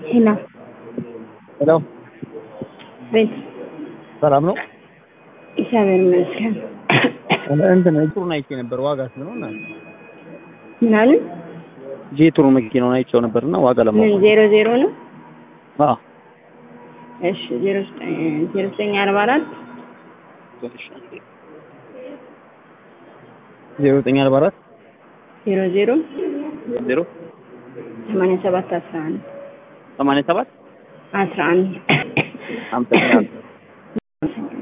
ሄሎ ሄሎ ቤት ሰላም ነው። እግዚአብሔር ይመስገን። እንትን ጥሩን አይቼ ነበር ዋጋ ስንት ነው? እና ምን አሉ? ጄቱር መኪናውን አይቼው ነበርና ዋጋ ምን ለማወቅ ዜሮ ዜሮ ነው? አዎ እሺ ዜሮ ዘጠኝ ዜሮ ዘጠኝ አርባ አራት ዜሮ ዘጠኝ አርባ አራት ዜሮ ዜሮ ዜሮ ሰማንያ ሰባት አስራ አንድ ሰማንያ ሰባት አስራ አንድ አመሰግናለሁ።